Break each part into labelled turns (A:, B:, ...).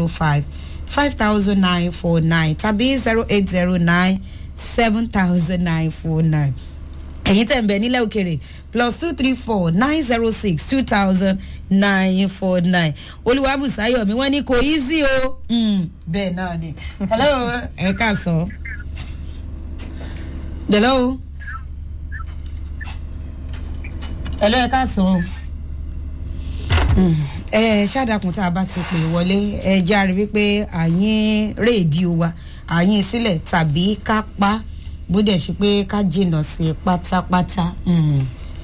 A: zero five five thousand nine four nine tàbí zero eight zero nine seven thousand nine four nine ẹ̀yin tẹ̀ ń bẹ̀ nílẹ̀ òkèrè plus two three four nine zero six two thousand nine four nine olùwàbùsáyọ̀ mi wọ́n ní kò easy o Mm, bẹ́ẹ̀ náà ni hello ẹ ká sọ hello hello ẹ ká sọ ẹ ṣàdàkùn tá a bá ti pè wọlé ẹ járe wípé àyín rédíò wa àyín sílẹ̀ tàbí ká pa bó dẹ̀ ṣe pé ká jìnnà sí i pátápátá Mm.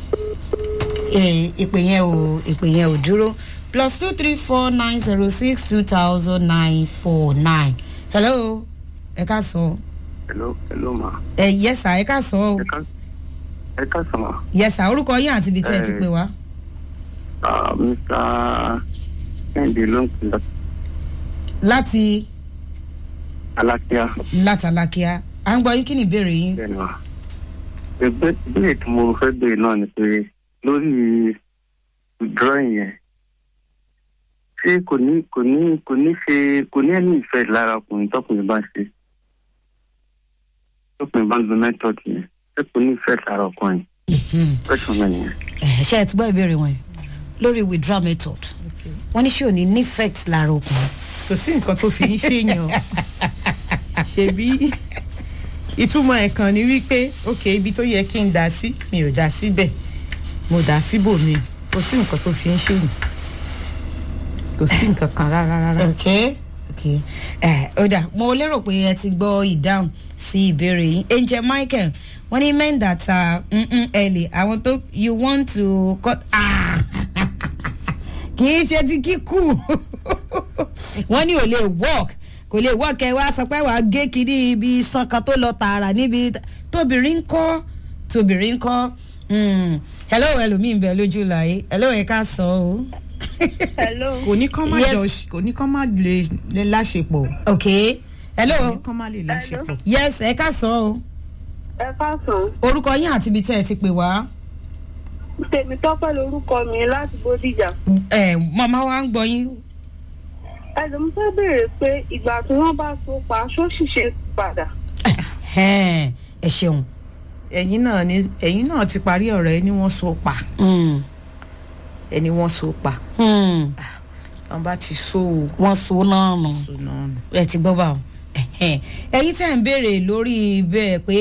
A: Eh, ìpè yẹn ò ìpè yẹn ò dúró plus two three four nine zero six two thousand nine four nine hello ẹ ká sọ
B: hello hello ma
A: ẹ yẹsà ẹ ká sọ o
B: ẹ ká ẹ ká sọ ma
A: yẹsà orúkọ yín àti ibi tí ẹ ti
B: Eh.
A: pè wá
B: Ah, mr kẹ́hìndé ló ń pè lọ
A: láti
B: alákíá
A: látàlákíá à ń gbọ́ yín kí ni ìbéèrè yín.
B: bẹ́ẹ̀ ni wa ẹgbẹ́ ìbéèrè tí mo fẹ́ béèrè náà ni pé lórí drawing yẹn ṣé kò ní kò ní kò ní ṣe kò ní ẹni ìfẹ́ lára ọkùnrin tọkùnrin bá ṣe tọkùnrin bá ń lo method yẹn ṣé kò ní ìfẹ́ lára ọkùnrin question náà nìyẹn.
A: Ẹ, ṣé ẹ ti gbọ́ ìbéèrè wọn yìí lórí withdrawal method wọ́n ní ṣé ò ní ní effect lára ọkùnrin.
C: kò sí nǹkan tó fi ń ṣèyàn ṣebí ìtumọ̀ ẹ̀ kan ni wípé ok ibi tó yẹ kí n dá sí mi ò dá síbẹ̀ mo dá síbòmí kò sí nǹkan tó fi ń ṣèyàn kò sí nǹkan kan rárá rárá.
A: ok ok ẹ ó dà mo lérò pé ẹ ti gbọ́ ìdáhùn sí ìbéèrè yín angel michael wọ́n ní men that are mm-mm early àwọn tó you want to cut ah kì í ṣe ti kíkù wọ́n ní ò lè work kò lè work ẹ wá sọ pé wàá gé kiri ibi iṣan kan tó lọ tààrà níbi tóbìnrin ń kọ́ tóbìnrin ń kọ́ Mm. hello ẹlòmíín bẹ lójú láyé hello ẹ ká sọ o.
D: hello
C: kò ní kán má
A: Yes.
C: jọ kò ní kán má lè lè láṣepọ̀
A: ok hello.
C: kò ní kán má lè láṣepọ̀.
A: yes ẹ ká sọ o
D: ẹ káàsán
A: orúkọ yín àti ibi tẹ́ ẹ ti pè wá.
D: tèmi tọ́pẹ́ lorúkọ mi láti bódìjà
A: ẹ màmá wa ń gbọ́ yín.
D: ẹlòmí fẹ́ béèrè pé ìgbà tí wọ́n bá so pa ṣó ṣìṣe padà
A: ẹ ẹ ṣeun.
C: ẹ̀yin náà ni ẹ̀yin náà ti parí ọ̀rọ̀ ẹ ní wọ́n so pa
A: Mm.
C: ẹ ní wọ́n so pa
A: Mm.
C: wọ́n bá ti so o
A: wọ́n so náà nù
C: so náà nù.
A: ẹ ti gbọ́ bá wọn. ẹ̀yin tẹ́ ń béèrè lórí bẹ́ẹ̀ pé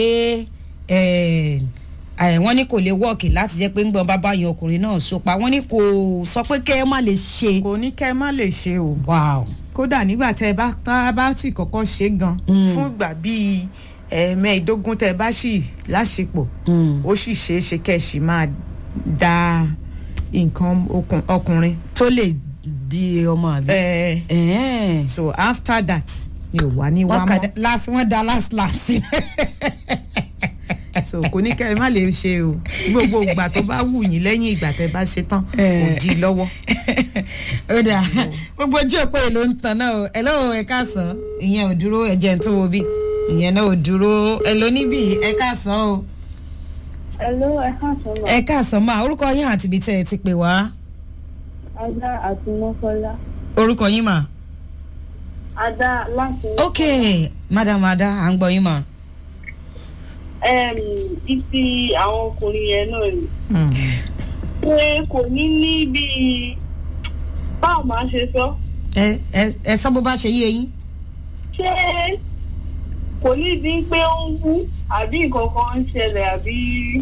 A: ẹ, ẹ, wọ́n ní kò lè wọ́ọ̀kì láti jẹ́ pé ń gbọ́n bábá yan ọkùnrin náà so pa wọ́n ní kò sọ pé kẹ́ ẹ má lè ṣe.
C: kò ní kẹ́ ẹ má lè ṣe o
A: wow.
C: kódà nígbà tẹ ẹ bá tá a bá sì kọ́kọ́ ṣe gan
A: Mm.
C: fún ìgbà bíi ẹ̀ẹ̀mẹ́ẹ̀ẹ́dógún tẹ ẹ bá sì láṣepọ̀
A: Mm.
C: ó sì ṣeé ṣe kẹ́ ẹ sì máa da nǹkan okùn- ọkùnrin.
A: tó lè di ọmọ àbí.
C: Eh,
A: ẹ
C: so after that ni ò wá ní wá
A: wọ́n kà
C: mọ́
A: last wọ́n da last last.
C: so kò ní kẹ́ ẹ má lè ṣe o gbogbo ìgbà tó bá wù yín lẹ́yìn ìgbà tẹ bá ṣe tán kò
A: Eh.
C: di lọ́wọ́.
A: ó dà gbogbo ojú òpó yìí ló ń tan náà o ẹ lọ́wọ́ ẹ káàsán ìyẹn ò dúró ẹ jẹ́ ń tó wo bí ìyẹn náà ò dúró ẹ ló níbí ẹ káàsán o
D: hello ẹ káàsán ma
A: ẹ káàsán máa orúkọ yín àti ibi tẹ́ ẹ ti pè wá
D: ada àti mọ́kọ́lá
A: orúkọ yín mà.
D: ada láti
A: ok madam ada à ń gbọ́ yín mà.
D: um, ibi àwọn ọkùnrin yẹn náà ni
C: Mm.
D: pé kò ní ní bíi báwo máa ṣe sọ
A: ẹ ẹ ẹ sọ bó bá ṣe yé yín.
D: ṣé kò ní di pé ó ń wú àbí nǹkan kan ń ṣẹlẹ̀ àbí.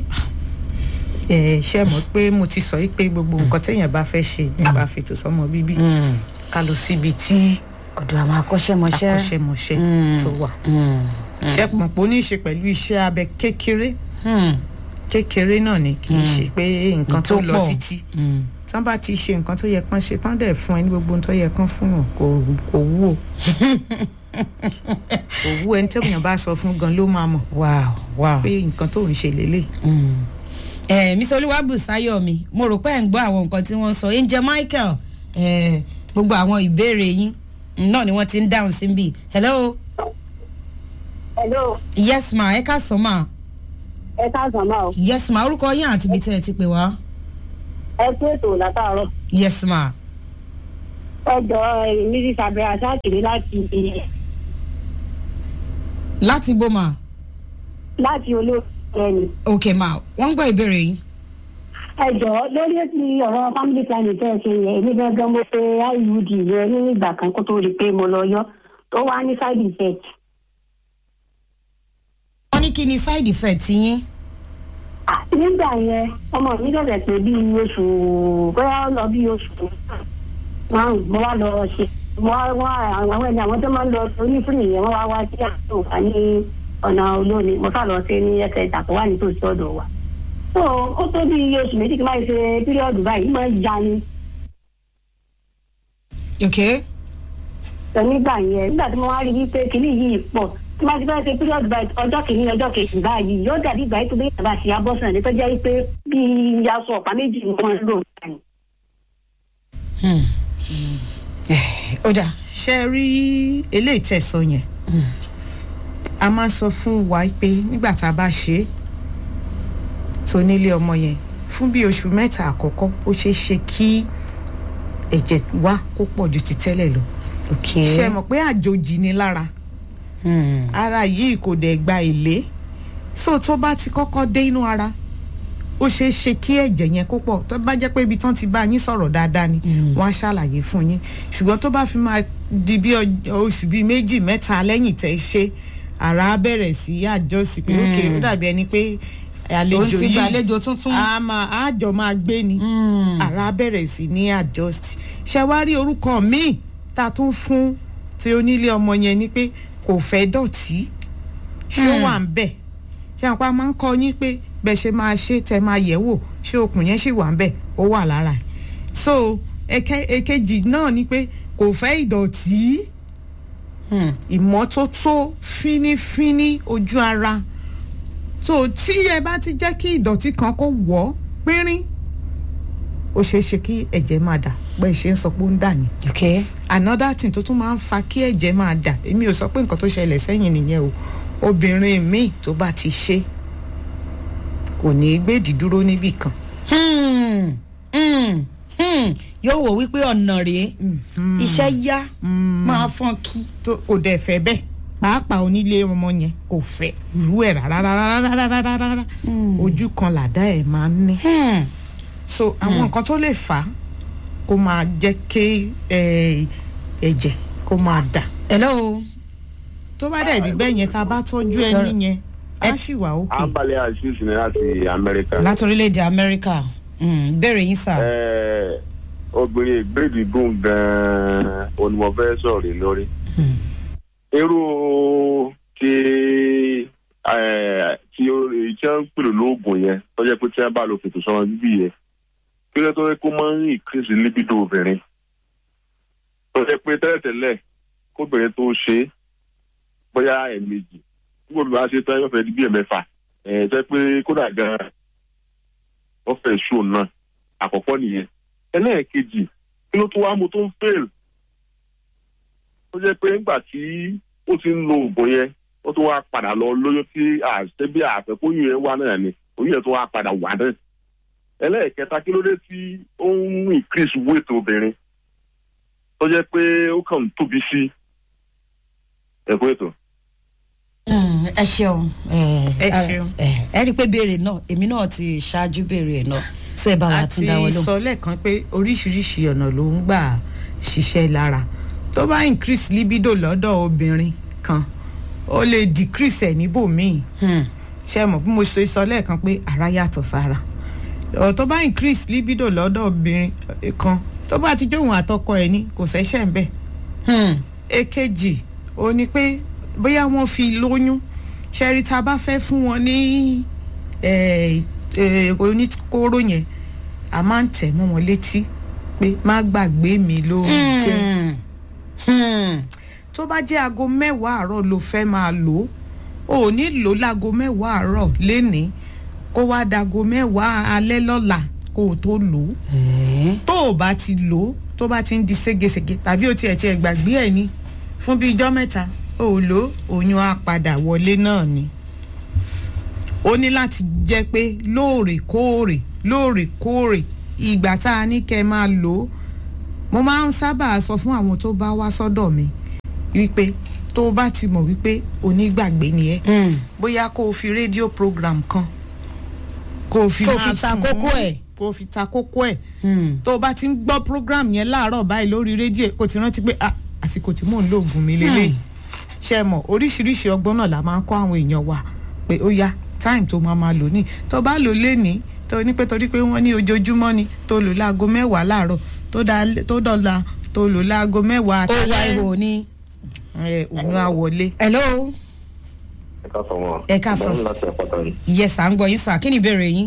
C: ẹ ṣe mọ̀ pé mo ti sọ yìí pé gbogbo nǹkan téèyàn bá fẹ́ ṣe nípa fètò sọmọ bíbí ká lọ síbi tí
A: ọ̀dọ̀ àwọn akọ́ṣẹ́mọṣẹ́.
C: akọ́ṣẹ́mọṣẹ́
A: Mm.
C: tó wà.
A: Mm.
C: ṣe pọ̀ pé ó ní í ṣe pẹ̀lú iṣẹ́ abẹ kékeré
A: Mm.
C: kékeré náà ni kì í ṣe pé nǹkan tó lọ
A: pọ̀.
C: títí
A: Mm.
C: tán bá ti ṣe nǹkan tó yẹ kán ṣe tán dẹ̀ fún ẹ ní gbogbo ohun tó yẹ kán fún yàn kò kò wú o kò wú ẹni tí èèyàn bá sọ fún gan ló máa mọ̀
A: wow wow.
C: pé nǹkan tó ń ṣe lélẹ̀
A: ẹ mr olúwàbùsáyọ̀ mi mo rò pé ẹ̀ ń gbọ́ àwọn nǹkan tí wọ́n sọ angel michael ẹ gbogbo àwọn ìbéèrè yín náà ni wọ́n ti ń dáhùn sí bí hello
D: hello
A: yes ma ẹ ká sọ ma
D: ẹ káàsán máa o
A: yes ma orúkọ yín àti ibi tẹ́ ẹ ti pè wá
D: ẹ kú ètò látàárọ̀
A: yes ma
E: ọjọ́ mrs abdulrasaq ni láti
A: láti bó ma
E: láti olóòtú
A: ok ma wọ́n ń gbọ́ ìbéèrè yín.
E: ẹjọ́ lórí ètò ọ̀rọ̀ family planning tẹ́ ẹ ṣe yẹn èmi gangan mo pe iud yẹn ní ìgbà kan kó tó rí i pé mo lọ yọ tó wá ní side effect
A: wọ́n ní kí ni side effect yín.
E: Ah, nígbà yẹn ọmọ mi lọ́sẹ̀ pé bí oṣù bóyá ó lọ bí oṣù márùn mo wá lọ ṣe mo wá wá àwọn ẹni àwọn tó máa ń lọ onífúnni yẹn wọ́n wá wá sí àtúntò wá ní ọ̀nà olómi mo sá lọ sí ní ẹsẹ̀ ìtàkùn wà nítòsí ọ̀dọ̀ wa. so ó tó bí oṣù méjì kí n máa ṣe píríọ̀dù báyìí máa ń ya ni
A: ok
E: sọ nígbà yẹn nígbà tí mo wá rí wípé kinní yìí pọ̀ tí wọ́n ti fẹ́ ṣe píríọ̀dù báyìí ọjọ́ kìíní ọjọ́ kejì báyìí yóò dàbí ìgbà yìí tó bí yàrá ṣe abọ́sàn ní tó jẹ́ wípé bí aṣọ ọ̀pá méjì ni wọ́n ń lò báyìí.
A: Hmm. ó dà
C: ṣe rí eléyìí tẹ̀sán yẹn a máa ń sọ fún wa pé nígbà tá a bá ṣe é tó nílé ọmọ yẹn fún bí oṣù mẹ́ta àkọ́kọ́ ó ṣeé ṣe kí ẹ̀jẹ̀ wá kó pọ̀ ju ti tẹ́lẹ̀ lọ
A: ok
C: ṣe mọ̀ pé àjòjì ni lára
A: Hmm.
C: ara yìí kò dẹ̀ gba èlé so tó bá ti kọ́kọ́ dé inú ara ó ṣeé ṣe kí ẹ̀jẹ̀ yẹn kó pọ̀ tó bá jẹ́ pé ibi tán ti bá yín sọ̀rọ̀ dáadáa ni wọ́n á ṣàlàyé fún yín ṣùgbọ́n tó bá fi máa di bí ọj- oṣù bíi méjì mẹ́ta lẹ́yìn tẹ́ ṣe ara á bẹ̀rẹ̀ sí àjọsí pé ókè ó dàbí ẹni pé àlejò
A: òun ti
C: yìí
A: gba àlejò tuntun.
C: a máa àjọ máa gbé ni
A: Hmm.
C: ara bẹ̀rẹ̀ sí ní adjust ṣe wá rí orúkọ míì tá a tún fún tí onílé ọmọ yẹn ni pé kò fẹ́ dọ̀tí ṣé ó
A: Hmm.
C: wà ń bẹ̀ ṣé àwọn apá máa ń kọ́ yín pé bẹ́ẹ̀ ṣe máa ṣe tẹ máa yẹ̀ wò ṣé okùn yẹn ṣì wà ń bẹ̀ ó wà lára ẹ̀ so èke- èkejì náà ni pé kò fẹ́ ìdọ̀tí
A: Hmm.
C: ìmọ́tótó fínífíní ojú ara tó tí ẹ bá ti jẹ́ kí ìdọ̀tí kan kó wọ̀ ọ́ pínrín ó ṣeé ṣe kí ẹ̀jẹ̀ máa dà bẹ́ẹ̀ ṣe ń sọ pé ó ń dà ní.
A: ok
C: another thing tó tún máa ń fa kí ẹ̀jẹ̀ máa dà èmi ò sọ pé nǹkan tó ṣẹlẹ̀ sẹ́yìn nìyẹn o obìnrin míì tó bá ti ṣe kò ní í gbèdì dúró níbì kan.
A: Hmm. Hmm. Hmm. yóò wò wípé ọ̀nà rèé iṣẹ́ yá máa fọ́n kí.
C: tó kò dẹ̀ fẹ́ bẹ́ẹ̀ pàápàá onílé ọmọ yẹn kò fẹ́ rú ẹ̀ rárá rárá rárá rárá rárá ojú kan làdá ẹ̀ máa ń ní.
A: Hmm.
C: so àwọn nǹkan tó lè fà á kó máa jẹ́ kí eh, ẹ̀jẹ̀ kó máa dà
A: hello.
C: tó bá dẹ̀ rí bẹ́ẹ̀ yẹn tá a bá tọ́jú ẹni yẹn á sì wà òkè.
F: abalẹ̀ azeez ní láti amẹ́ríkà.
A: láti orílẹ̀-èdè amẹ́ríkà Hmm. béèrè yín sà.
F: Ẹ, obìnrin ìgbéèdì gùn gan-an onímọ̀fẹ́ sọ̀rọ̀ lé lórí. irú ti ẹ, tí ó èyí tí wọ́n ń pèrò lóògùn yẹn tó jẹ́ pé tí wọ́n bá lo fètò sọ́wọ́n bíbí yẹn kí ló tó yẹ kó máa ń increase libido obìnrin. tó jẹ́ pé tẹ́lẹ̀tẹ́lẹ̀ kóbìnrin tó ṣe é bóyá ẹ̀ẹ̀mejì nígbà tó bá ṣe tán yóò fẹ́ di bí ẹ̀mẹ́fà ẹ̀ jẹ́ pé kódà gan-an wọ́n fẹ́ ṣó náà àkọ́kọ́ nìyẹn ẹlẹ́ẹ̀kejì kí ló tó wá mo tó ń fail ó jẹ́ pé nígbà tí ó ti ń lo oògùn yẹn ó tún wá padà lọ lóyún tí àṣẹ bí àfẹ́kóyún yẹn wá náà ni oyún yẹn tó wá padà wà náà ẹlẹ́ẹ̀kẹta kí ló dé tí ó ń increase weight obìnrin tó jẹ́ pé ó kàn ń tóbi sí ẹ̀kọ́ ètò.
A: Hmm, ẹ ṣeun
C: Ẹ ṣeun.
A: ẹ ẹ rí i pé béèrè náà èmi náà ti ṣáájú béèrè ẹ̀ náà so ẹ bá wa tún
C: àti
A: dáwọ́ lóhùn.
C: sọ lẹ́ẹ̀kan pé oríṣiríṣi ọ̀nà ló ń gbà ṣiṣẹ́ lára tó bá increase libido lọ́dọ̀ obìnrin kan ó lè decrease ẹ̀ níbòmíì
A: Hmm.
C: ṣe mọ̀ bí mo ṣe sọ lẹ́ẹ̀kan pé ara yàtọ̀ sára ọ̀ tó bá increase libido lọ́dọ̀ obìnrin eh, kan tó bá ti jóun àtọkọ ẹ̀ ní kò ṣẹ́ṣẹ̀ ń bẹ̀
A: Hmm.
C: èkejì ó ní pé bóyá wọ́n fi lóyún ṣẹ́rí tá a bá fẹ́ fún wọn ní eh, eh, oníkóró yẹn a máa ń tẹ̀ mọ́ wọn létí pé má gbàgbé mi ló ń jẹ́
A: Hmm. Hmm.
C: tó bá jẹ́ aago mẹ́wàá àárọ̀ ló fẹ́ máa lò ó ò ní lò láago mẹ́wàá àárọ̀ lénìí kó wá dago mẹ́wàá alẹ́ lọ́la kó o tó lò ó
A: Eh.
C: tó o bá ti lò ó tó bá ti ń di ségesège tàbí o tiẹ̀ tiẹ̀ gbàgbé ẹ̀ ni fún bíi ijọ́ mẹ́ta o ò lò ó oyún á padà wọlé náà ni ó ní láti jẹ́ pé lóòrèkóòrè lóòrèkóòrè ìgbà tá a ní kẹ́ ẹ máa lò ó mo máa ń sábà sọ fún àwọn tó bá wá sọ́dọ̀ mi wípé tó o bá ti mọ̀ wípé onígbàgbé ni ẹ́
A: Mm.
C: bóyá kó o fi rédíò program kan kó o fi
A: Kó o
C: máa
A: fi ta
C: sùn
A: kókó
C: mọ́,
A: ẹ̀.
C: kó o fi ta kókó ẹ̀
A: Mm.
C: tó o bá ti ń gbọ́ program yẹn láàárọ̀ báyìí lórí rédíò kò ti rántí pé ah, àsìkò tí mò ń lo oògùn mi lélẹ̀ ṣe mọ̀ oríṣiríṣi ọgbọ́n náà la máa ń kọ́ àwọn èèyàn wa pé ó yá time tó máa máa lò ní tó bá lò lénìí tó ní pé torí pé wọ́n ní ojoojúmọ́ ni tó lò láago mẹ́wàá láàárọ̀ tó dá- tó dọ̀la tó lò láago mẹ́wàá
A: ó wá ihò ni.
C: ẹ̀ òun á wọlé.
A: hello
F: ẹ ká sọ wọn.
A: Ẹ ká sọ.
F: Ìbámu láti àpáta ni.
A: yes à ń gbọ́ yín sà kí ni ìbéèrè yín.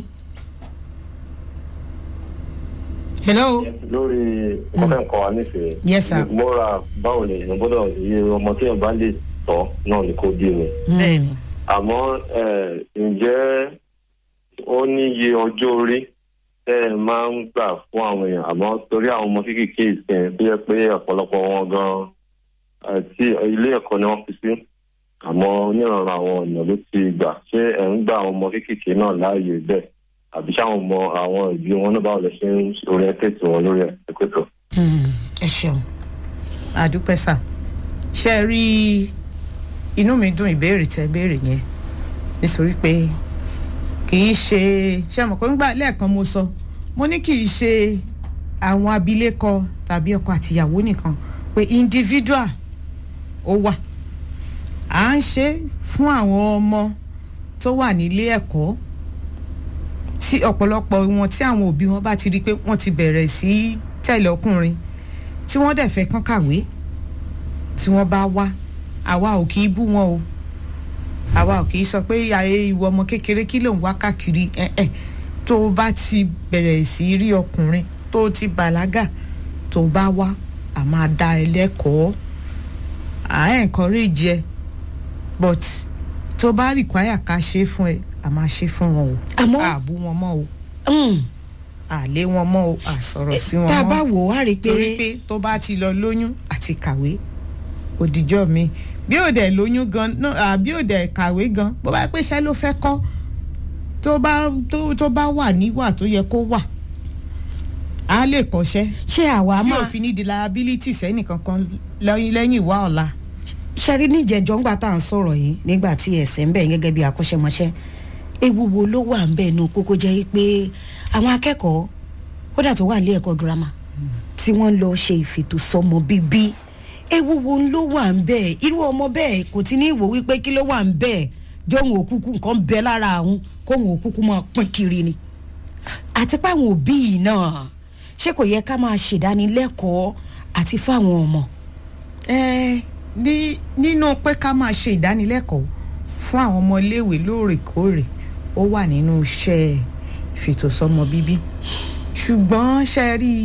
A: hello
F: lórí ọkọ ẹ̀kọ́ wa nífẹ̀ẹ́.
A: Yes, sir.
F: mọ́ra báwo ni èèyàn gbọ́dọ̀ iye ọmọ tí èèyàn bá lè tọ́ náà ni kò bí mi.
C: bẹ́ẹ̀ni
F: àmọ́ ẹ̀, ǹjẹ́ ó ní iye ọjọ́ orí tẹ́ ẹ máa ń gbà fún àwọn èèyàn àmọ́ torí àwọn ọmọ kéékèèké ìsìn tó yẹ pé ọ̀pọ̀lọpọ̀ wọn gan àti ilé ẹ̀kọ́ ni wọ́n fi sí àmọ́ onírànràn àwọn ọ̀nà ló ti gbà ṣé ẹ̀ ń gba àwọn ọmọ kéékèèké náà láàyè bẹ́ẹ̀ àbí sáwọn ọmọ àwọn ìbí wọn náà báwo lè ṣe ń orientate wọn lórí ẹ̀ ẹ̀kọ́tọ̀.
A: Mm. ẹ ṣeun.
C: àdúpẹ́ sà ṣe é rí inú mi dùn ìbéèrè tẹ béèrè yẹn nítorí pé kì í ṣe ṣe mọ̀ pé nígbà lẹ́ẹ̀kan mo sọ mo ní kì í ṣe àwọn abilékọ tàbí ọkọ àtìyàwó nìkan pé individual ó wà à ń ṣe fún àwọn ọmọ tó wà nílé ẹ̀kọ́ tí ọ̀pọ̀lọpọ̀ wọn tí àwọn òbí wọn bá ti rí i pé wọ́n ti bẹ̀rẹ̀ sí í tẹ̀lé ọkùnrin tí wọ́n dẹ̀ fẹ́ kán kàwé tí wọ́n bá wá àwa ò kì í bú wọn o àwa ò kì í sọ pé ayé ìwọ ọmọ kékeré kí ló ń wá káàkiri ẹ̀ ẹ̀ tó o bá ti bẹ̀rẹ̀ sí í rí ọkùnrin tó o ti bàlágà tó o bá wá a máa dá ẹ lẹ́kọ̀ọ́ à ń encourage ẹ but tó o bá require ká ṣe é fún ẹ a máa ṣe é fún wọn o
A: àmọ́
C: a bú wọn mọ́ o
A: mm,
C: a lé wọn mọ́ o a sọ̀rọ̀ sí wọn mọ́
A: tá a bá wò ó á rí i
C: torí
A: pé
C: pé tó bá ti lọ lóyún àti kàwé òdìjọ́ mi bí ò dẹ̀ lóyún gan náà bí ò dẹ̀ kàwé gan bó bá pé iṣẹ́ ló fẹ́ kọ́ tó bá tó tó bá wà níwà tó yẹ kó wà á lè kọ́ṣẹ́
A: ṣé àwa
C: tí
A: máa
C: òfin ní di liability sẹ́nìkankan lẹ́yìn lẹ́yìn ìwà ọ̀la.
A: ṣẹ́rí níjẹ̀jọ́ ńgbà tá à ń sọ̀rọ̀ yìí nígbà tí ẹ̀sẹ̀ ń bẹ̀ gẹ́gẹ́ bí akọ́ṣẹ́mọṣẹ́ ewu wo ló wà ń bẹ̀ nu kókó jẹ́ pé àwọn akẹ́kọ̀ọ́ kódà tó wà ní ẹ̀kọ́ girama tí wọ́n lọ ṣe ìfètòsọ́mọ bíbí ewu wo ló wà ń bẹ̀ irú ọmọ bẹ́ẹ̀ kò ti ní ìwò wípé kí ló wà ń bẹ̀ jóun òkúkú nǹkan bẹ lára àwọn kóun òkúkú máa pín kiri ni àti pé àwọn òbí yìí náà ṣé kò yẹ ká máa ṣèdánilẹ́kọ̀ọ́ àti fáwọn ọmọ
C: ẹ ní nínú pé ká máa ṣe ìdánilẹ́kọ̀ọ́ fún àwọn ọmọ iléèwé lóòrèkóòrè ó wà nínú iṣẹ́ ìfètòsọ́mọ bíbí ṣùgbọ́n ṣe rí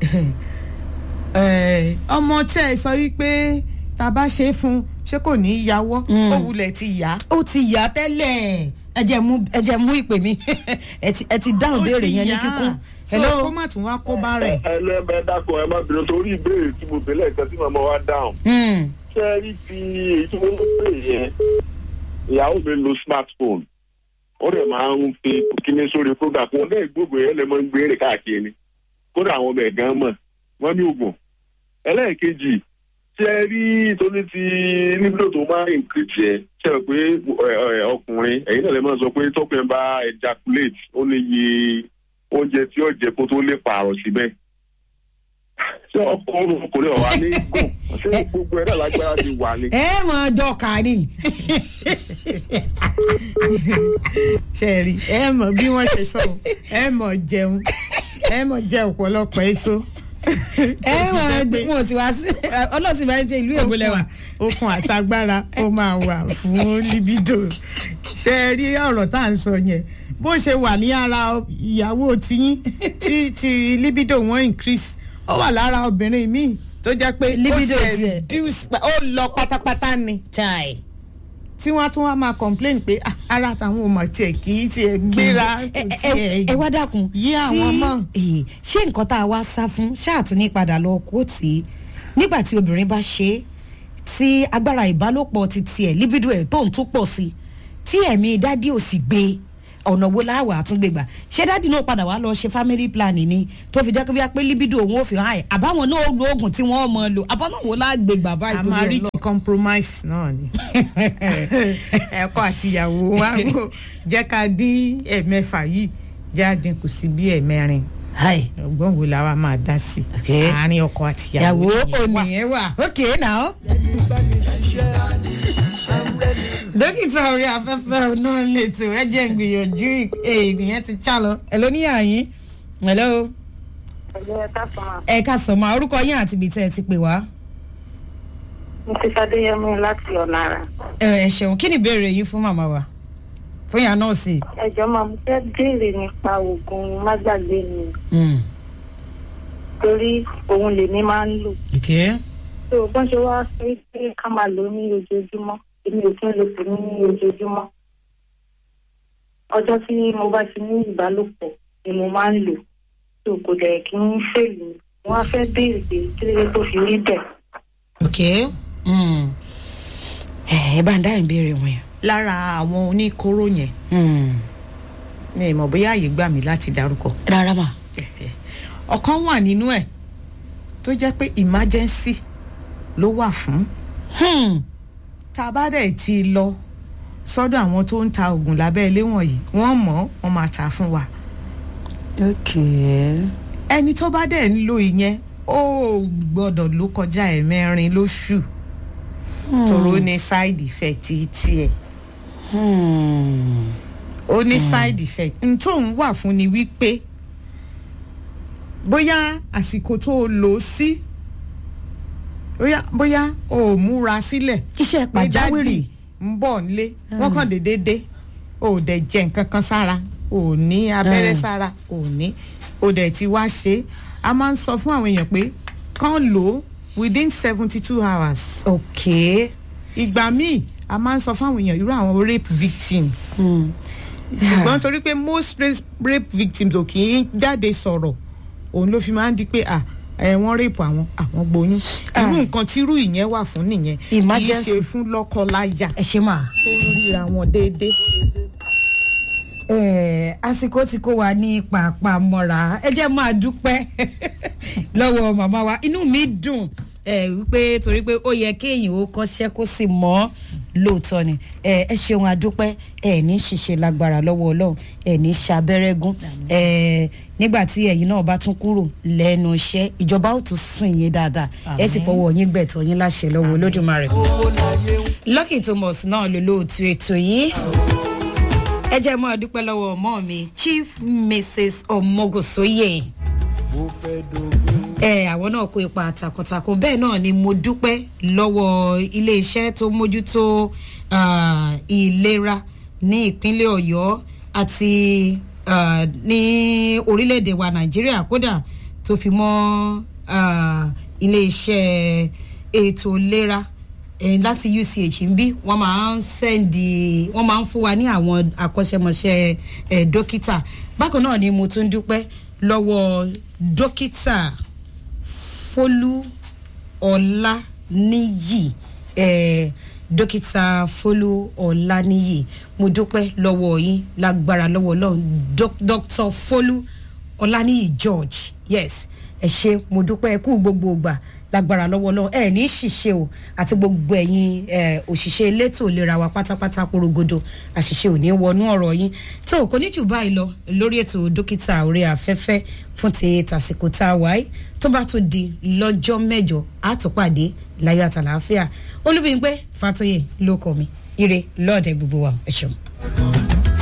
C: ẹ, ọmọ tẹ́ ẹ sọ wípé tá a bá ṣe é fún un ṣé kò ní í yáwọ́
A: Mm.
C: ó wulẹ̀ ti yá
A: ó ti yá tẹ́lẹ̀ ẹ jẹ́ mú ẹ jẹ́ mú ìpè mi ẹ ti ẹ ti dáhùn
C: ó
A: béèrè
C: ti
A: yẹn ní
C: yá.
A: kíkún.
C: so
A: hello
C: kó má tún wá kó bá rẹ̀.
F: ẹ lẹ́bẹ̀ẹ́ dákun ẹ má bínú torí ìbéèrè tí mo bẹ̀rẹ̀ ìtàn tí màmá wa dáhùn.
A: Mm,
F: ṣé ẹ rí ti èyí tí mo ń pè yẹn ìyàwó mi lo smartphone ó dẹ̀ máa ń fi kíní sórí program fún un lẹ́yìn gbogbo yẹn lè máa ń gbé rè káàkiri ni kódà àwọn ọmọ ẹ̀gán mọ̀ wọ́n ní oògùn ẹlẹ́ẹ̀kejì ṣé ẹ rí torí ti níbi tó máa ń increase yẹn ṣe é pé ẹ, ẹ, ọkùnrin ẹ̀yin náà lè máa sọ pé tọkùnrin bá ejaculate ó ní iye oúnjẹ tí ó jẹ kó tó lè pààrọ̀ síbẹ̀ ṣé ọkùnrin ọkùnrin ọ̀wá ní gùn ṣé gbogbo ẹ̀ náà lágbára ti wà ní.
A: ẹ máa dọ̀ka ni
C: ṣe rí ẹ mọ̀ bí wọ́n ṣe sọ ẹ mọ̀ jẹun ẹ mọ̀ jẹ ọ̀pọ̀lọpọ̀ èso.
A: ẹ máa wọn ò ti wá sí ọlọ́sìn máa ń ṣe ìlú èkó lẹ́wà.
C: okun àtagbára ó máa wà fún libido ṣe rí ọ̀rọ̀ tá à ń sọ yẹn bó ṣe wà ní ara ìyàwó tiyín tí ti libido wọn increase ó wà lára obìnrin míì tó jẹ́ pé
A: Libido
C: ó tiẹ̀
A: tiẹ̀.
C: reduce pa- ó lọ pátápátá ni
A: chai
C: tí wọ́n á tún wá máa complain pé "Ah, ara tàwọn ò mà tiẹ̀ kì í tiẹ̀ gbéra
A: ẹ
C: kò
A: ẹ-
C: tiẹ̀
A: ẹ wá dákun
C: yí àwọn
A: tí-
C: mọ́.
A: eh, ṣé nǹkan tá a wá sá fún ṣáàtún ní padà lọ kó tì í nígbà tí obìnrin bá ṣe é tí agbára ìbálòpọ̀ ti tiẹ̀ libido ẹ̀ tó ń tún pọ̀ sí i tí ẹ̀mí dádì ò sì gbé ọ̀nà wo láwà àtúngbègbà ṣé dáàdì náà padà wá lọ ṣe family planning ni tó fi jẹ́ pé bí a pé libido òun ò fi hàn ẹ̀ àbáwọn náà ó lo oògùn tí wọ́n mọ̀ lò àbáwọn wo lágbègbà báyìí
C: a
A: torí
C: máa
A: Ọlọ́run.
C: reach compromise náà ni ẹ̀kọ́ àtìyàwó wa ń kó jẹ́ ká dín ẹ̀mẹ́fà yìí jẹ́ àdínkù sí bí ẹ̀mẹ́rin
A: Hi.
C: ọgbọ́n wo la wa máa dá sí
A: Okay.
C: àárín ọkọ àtìyàwó
A: ìyàwó
C: yẹn wà.
A: ònìyẹn wà okay now. dókítà orí afẹ́fẹ́ náà lè tó ẹ jẹ́ ń gbìyànjú èèyàn ti já lọ ẹ ló níyà yín hello
E: ẹ̀jẹ̀ ẹ̀ka sọ̀rọ̀
A: ẹ ká sọ ma orúkọ yín àti ibi tẹ́ ẹ ti pè wá.
E: mrs adéyẹmí láti ọ̀nà àrà.
A: ẹ ẹ ṣeun kí ni ìbéèrè yín fún màmá wa fún ìyá nọ́ọ̀sì.
E: ẹ̀jọ̀ máa mo fẹ́ béèrè nípa oògùn mágbàgbé mi
A: Mm.
E: torí òun lèmi máa ń lò.
A: okay.
E: tó o bọ́n ṣe wá sọ pé ká máa lò ó ní ojoojúmọ́ èmi ò tún lò ó ní ojoojúmọ́. ọjọ́ tí mo bá ti ní ìbálòpọ̀ ni mo máa ń lò tó kò dẹ̀ kí n fèlè wọ́n á fẹ́ béèrè pé kí ló dé tó fi rí bẹ́ẹ̀.
A: okay. Mm. ẹ ẹ bá ń dá ìbéèrè wọn yẹn.
C: lára àwọn oníkóró yẹn
A: Mm.
C: ní ìmọ̀ bóyá àyè gbà mí láti dárúkọ
A: rárá mà.
C: ọ̀kan wà nínú ẹ̀ tó jẹ́ pé emergency ló wà fún
A: Hmm.
C: tá a bá dẹ̀ ti lọ sọ́dọ̀ àwọn tó ń ta oògùn lábẹ́ ilé wọ̀nyí wọ́n mọ̀ wọ́n máa tà á fún wa
A: okay.
C: ẹni tó bá dẹ̀ ń lo ìyẹn ó gbọ́dọ̀ ló kọjá ẹ̀mẹ́rin lóṣù tòró ní side effect tiẹ̀
A: Hmm.
C: ó ní side effect n tó ń wà fún ni wípé bóyá àsìkò tó o lò ó sí bóyá bóyá o ò múra sílẹ̀
A: iṣẹ́
C: pé
A: pàjáwìrì.
C: dádì ń bọ̀ nílé wọ́n kàn déédéé dé o ò dẹ̀ jẹ nǹkan kan sára o ò ní abẹ́rẹ́
A: Mm.
C: sára o ò ní o dẹ̀ ti wá ṣe é a máa ń sọ fún àwọn èèyàn pé kán lò ó within seventy two hours
A: okay.
C: ìgbà míì a máa ń sọ fún àwọn èèyàn irú àwọn rape victims
A: Hmm.
C: ṣùgbọ́n torí pé most rape- rape victims ò kì í jáde sọ̀rọ̀ òun ló fi máa ń di pé à ẹ wọ́n rape àwọn àwọn gboyún irú nǹkan tírú ìyẹn wà fún nìyẹn kì í
A: Emergency.
C: ṣe fún lọ́kọ-láya
A: ẹ ṣe mà.
C: tó ń ríra wọn déédéé.
A: Eh, àsìkò tí kò wá ní pàápàá mọ́ra ẹ jẹ́ máa dúpẹ́ lọ́wọ́ màmá wa inú mi dùn eh, wípé torí pé ó yẹ kéèyàn ó kọ́ṣẹ́ kó sì mọ́ lóòótọ́ ni Eh, ẹ ṣeun àdúpẹ́ ẹ ní ṣiṣẹ́ lágbára lọ́wọ́ ọlọ́run ẹ ní ṣàbẹ́rẹ́gún Eh, nígbà tí ẹ̀yin náà bá tún kúrò lẹ́nu iṣẹ́ ìjọba ó tún sìn yín dáadáa ẹ sì fọwọ́ yín gbẹ̀tọ̀ yín láṣẹ lọ́wọ́ olódùmarè. Lucky Thomas náà ló lóòtú ètò yìí ẹ jẹ́ mọ́ dúpẹ́ lọ́wọ́ ọmọ mi chief mrs omogosoye ẹ àwọn náà kó ipa takuntakun bẹ́ẹ̀ náà ni mo dúpẹ́ lọ́wọ́ iléeṣẹ́ tó mójútó ah, ìlera ní ìpínlẹ̀ ọ̀yọ́ àti ah, ní orílẹ̀-èdè wa nàìjíríà kódà tó fi mọ́ ah, iléeṣẹ́ ètò ìlera eh, láti uch ń bí wọ́n máa ń sẹ́ndì wọ́n máa ń fún wa ní àwọn akọ́ṣẹ́mọṣẹ́ eh, dókítà bákan náà ni mo tún dúpẹ́ lọ́wọ́ dókítà fólú ọláníyì eh, dókítà fólú ọláníyì mo dúpẹ́ lọ́wọ́ yín lágbára lọ́wọ́ ọlọ́run Doc- dr fólú ọláníyì george yes ẹ ṣe mo dúpẹ́ ẹ kú gbogbo ìgbà lágbára lọ́wọ́ lọ́wọ́ ẹ ní ṣìṣe o àti gbogbo ẹ̀yin ẹ, òṣìṣẹ́ elétò ìlera wa pátápátá porogodo àṣìṣe ò ní wọnú ọ̀rọ̀ yín tó kò ní jù báyìí lọ lórí ètò dókítà orí afẹ́fẹ́ fún ti tàsìkò tá a wáyé tó bá tún di lọ́jọ́ mẹ́jọ àtúpàdé láyọ̀ àtàlàáfíà olúbíyìnpé fàtóyè ló kọ mi ire lọ́ọ̀dẹ gbogbo wa ẹ ṣeun.